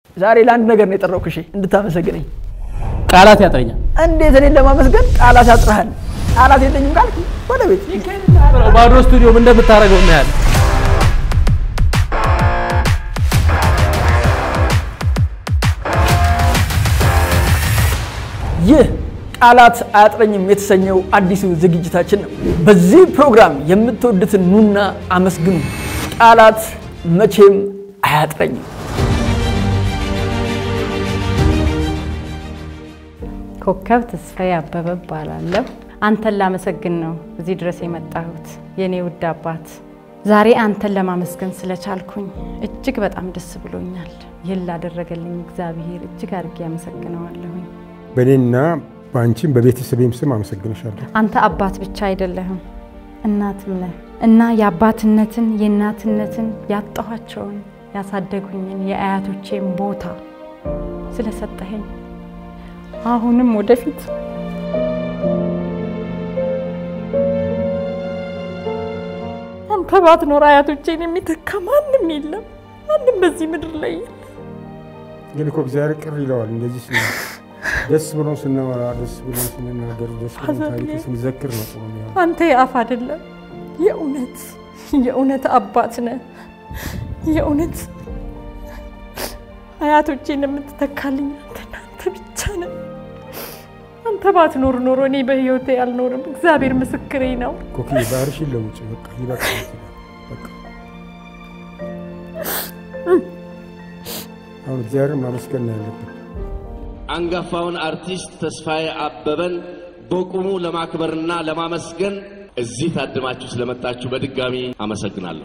ዛሬ ለአንድ ነገር ነው የጠራሁህ፣ እሺ እንድታመሰግነኝ። ቃላት ያጥረኛል። እንዴት እኔን ለማመስገን ቃላት ያጥረሃል? ቃላት የለኝም ካልክ ወደ ቤት ባዶ ስቱዲዮ ምን እንደምታደርገው እናያለን። ይህ ቃላት አያጥረኝም የተሰኘው አዲሱ ዝግጅታችን ነው። በዚህ ፕሮግራም የምትወዱትን ኑና አመስግኑ። ቃላት መቼም አያጥረኝም። ኮከብ ተስፋዬ አበበ እባላለሁ። አንተን ላመሰግን ነው እዚህ ድረስ የመጣሁት የኔ ውድ አባት። ዛሬ አንተን ለማመስገን ስለቻልኩኝ እጅግ በጣም ደስ ብሎኛል። ይህን ላደረገልኝ እግዚአብሔር እጅግ አድርጌ ያመሰግነዋለሁኝ። በእኔና በአንቺም በቤተሰቤም ስም አመሰግንሻለሁ። አንተ አባት ብቻ አይደለህም እናትም ነህ እና የአባትነትን የእናትነትን ያጣኋቸውን ያሳደጉኝን የአያቶቼን ቦታ ስለሰጠኸኝ አሁንም ወደፊት አንተ ባትኖር አያቶቼን የሚተካ ማንም የለም። ማንም በዚህ ምድር ላይ የለም። ግን እኮ እግዚአብሔር ቅር ይለዋል እንደዚህ ስ ደስ ብሎ ስናወራ ደስ ብሎ ስንናገር ደስ ብሎ ታሪክ ስንዘክር ነው ጥሩ የሚሆነው። አንተ የአፍ አይደለም የእውነት የእውነት አባት ነህ። የእውነት አያቶቼን የምትተካልኝ አንተና አንተ ብቻ ነህ። አንተ ባትኖር ኖሮ እኔ በህይወቴ አልኖርም። እግዚአብሔር ምስክሬ ነው። ኮኪ ባህርሽን ለውጭ በቃ ይበቃል። በቃ አሁን እግዚአብሔርን ማመስገን ነው ያለብን። አንጋፋውን አርቲስት ተስፋዬ አበበን በቁሙ ለማክበርና ለማመስገን እዚህ ታድማችሁ ስለመጣችሁ በድጋሚ አመሰግናለሁ።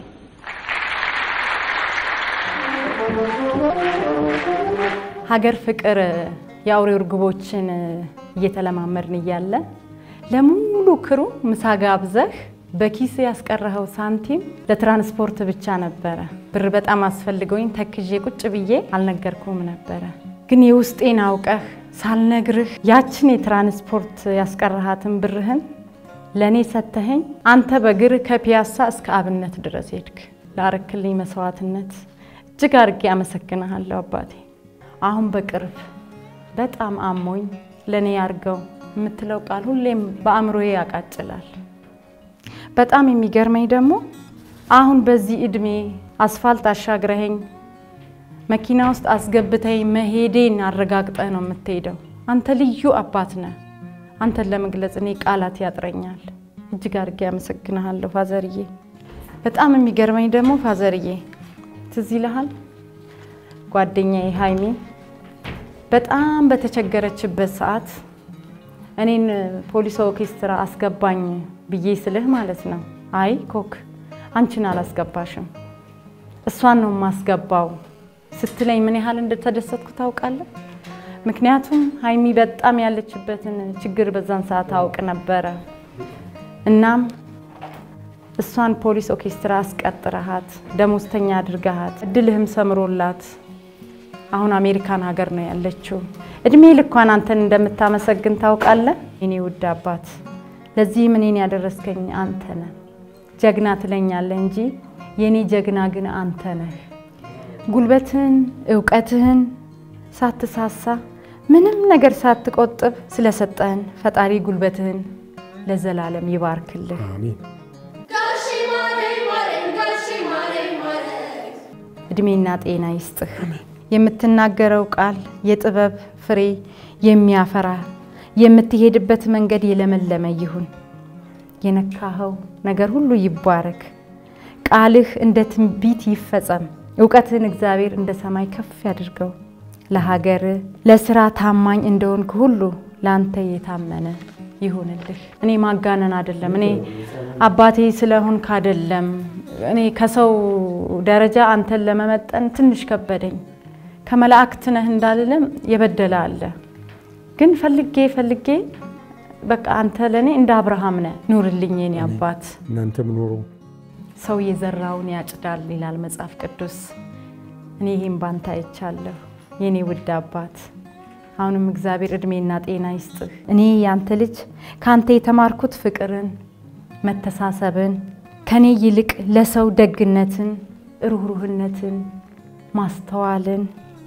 ሀገር ፍቅር የአውሬ እርግቦችን እየተለማመድን እያለ ለሙሉ ክሩ ምሳ ጋብዘህ በኪስ ያስቀረኸው ሳንቲም ለትራንስፖርት ብቻ ነበረ። ብር በጣም አስፈልገውኝ ተክዤ ቁጭ ብዬ አልነገርኩም ነበረ። ግን የውስጤን አውቀህ ሳልነግርህ ያችን የትራንስፖርት ያስቀረሃትን ብርህን ለእኔ ሰተኸኝ አንተ በእግርህ ከፒያሳ እስከ አብነት ድረስ ሄድክ። ላረክልኝ መስዋዕትነት እጅግ አድርጌ አመሰግንሃለሁ አባቴ። አሁን በቅርብ በጣም አሞኝ ለእኔ ያርገው የምትለው ቃል ሁሌም በአእምሮዬ ያቃጭላል። በጣም የሚገርመኝ ደግሞ አሁን በዚህ እድሜ አስፋልት አሻግረኸኝ መኪና ውስጥ አስገብተኝ መሄዴን አረጋግጠህ ነው የምትሄደው። አንተ ልዩ አባት ነህ። አንተን ለመግለጽ እኔ ቃላት ያጥረኛል። እጅግ አድርጌ አመሰግንሃለሁ ፋዘርዬ። በጣም የሚገርመኝ ደግሞ ፋዘርዬ ትዝ ይልሃል ጓደኛዬ ሀይሚ በጣም በተቸገረችበት ሰዓት እኔን ፖሊስ ኦርኬስትራ አስገባኝ ብዬ ስልህ ማለት ነው። አይ ኮክ አንቺን አላስገባሽም እሷን ነው የማስገባው ስትለኝ ምን ያህል እንደተደሰትኩ ታውቃለህ? ምክንያቱም ሀይሚ በጣም ያለችበትን ችግር በዛን ሰዓት አውቅ ነበረ። እናም እሷን ፖሊስ ኦርኬስትራ አስቀጥረሃት ደሞዝተኛ አድርገሃት እድልህም ሰምሮላት አሁን አሜሪካን ሀገር ነው ያለችው። እድሜ ልኳን አንተን እንደምታመሰግን ታውቃለህ። የኔ ውድ አባት ለዚህም እኔን ያደረስከኝ አንተ ነህ። ጀግና ትለኛለህ እንጂ የኔ ጀግና ግን አንተ ነህ። ጉልበትህን እውቀትህን ሳትሳሳ ምንም ነገር ሳትቆጥብ ስለሰጠህን ፈጣሪ ጉልበትህን ለዘላለም ይባርክልህ። አሜን። እድሜና ጤና ይስጥህ። የምትናገረው ቃል የጥበብ ፍሬ የሚያፈራ የምትሄድበት መንገድ የለመለመ ይሁን። የነካኸው ነገር ሁሉ ይባረክ። ቃልህ እንደ ትንቢት ይፈጸም። እውቀትህን እግዚአብሔር እንደ ሰማይ ከፍ ያድርገው። ለሀገር ለስራ ታማኝ እንደሆንክ ሁሉ ለአንተ የታመነ ይሁንልህ። እኔ ማጋነን አይደለም፣ እኔ አባቴ ስለሆንክ አይደለም። እኔ ከሰው ደረጃ አንተን ለመመጠን ትንሽ ከበደኝ። ከመላእክት ነህ እንዳልልም የበደለ አለ። ግን ፈልጌ ፈልጌ በቃ አንተ ለእኔ እንደ አብርሃም ነህ። ኑርልኝ የኔ አባት። እናንተም ኑሩ። ሰው የዘራውን ያጭዳል ይላል መጽሐፍ ቅዱስ። እኔ ይህም ባንተ አይቻለሁ የኔ ውድ አባት። አሁንም እግዚአብሔር እድሜና ጤና ይስጥህ። እኔ ያንተ ልጅ ከአንተ የተማርኩት ፍቅርን፣ መተሳሰብን፣ ከኔ ይልቅ ለሰው ደግነትን፣ ሩህሩህነትን፣ ማስተዋልን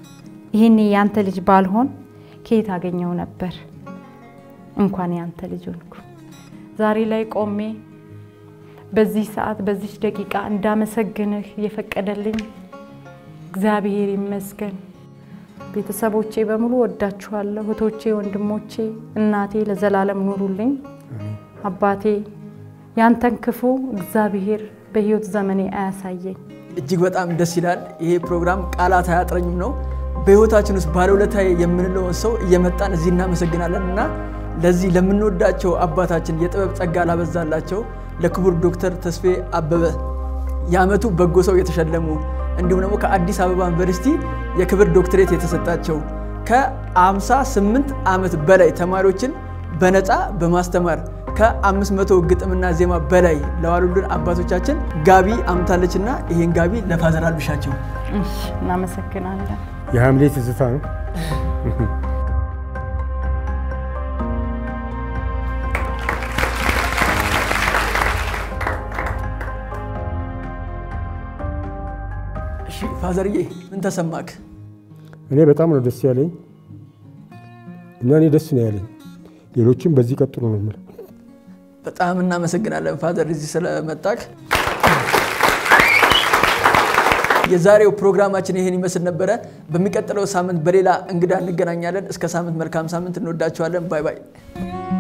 ይህን ያንተ ልጅ ባልሆን ከየት አገኘው ነበር? እንኳን ያንተ ልጅ ሆንኩ። ዛሬ ላይ ቆሜ በዚህ ሰዓት በዚች ደቂቃ እንዳመሰግንህ የፈቀደልኝ እግዚአብሔር ይመስገን። ቤተሰቦቼ በሙሉ ወዳችኋለሁ። እህቶቼ፣ ወንድሞቼ፣ እናቴ ለዘላለም ኑሩልኝ። አባቴ ያንተን ክፉ እግዚአብሔር በህይወት ዘመኔ አያሳየኝ። እጅግ በጣም ደስ ይላል። ይሄ ፕሮግራም ቃላት አያጥረኝም ነው። በህይወታችን ውስጥ ባለውለታዬ የምንለውን ሰው እየመጣን እዚህ እናመሰግናለን እና ለዚህ ለምንወዳቸው አባታችን የጥበብ ጸጋ ላበዛላቸው ለክቡር ዶክተር ተስፌ አበበ የዓመቱ በጎ ሰው የተሸለሙ እንዲሁም ደግሞ ከአዲስ አበባ ዩኒቨርሲቲ የክብር ዶክትሬት የተሰጣቸው ከ58 ዓመት በላይ ተማሪዎችን በነፃ በማስተማር ከ500 ግጥምና ዜማ በላይ ለዋሉልን አባቶቻችን ጋቢ አምታለችና ይሄን ጋቢ ለፋዘር አልብሻቸው። እሺ፣ እናመሰግናለን። የሐምሌ ትዝታ ነው። እሺ ፋዘርዬ ምን ተሰማክ? እኔ በጣም ነው ደስ ያለኝ እና እኔ ደስ ነው ያለኝ። ሌሎችም በዚህ ቀጥሉ ነው የምለው። በጣም እናመሰግናለን ፋዘር እዚህ ስለመጣክ። የዛሬው ፕሮግራማችን ይህን ይመስል ነበረ። በሚቀጥለው ሳምንት በሌላ እንግዳ እንገናኛለን። እስከ ሳምንት መልካም ሳምንት። እንወዳችኋለን። ባይ ባይ።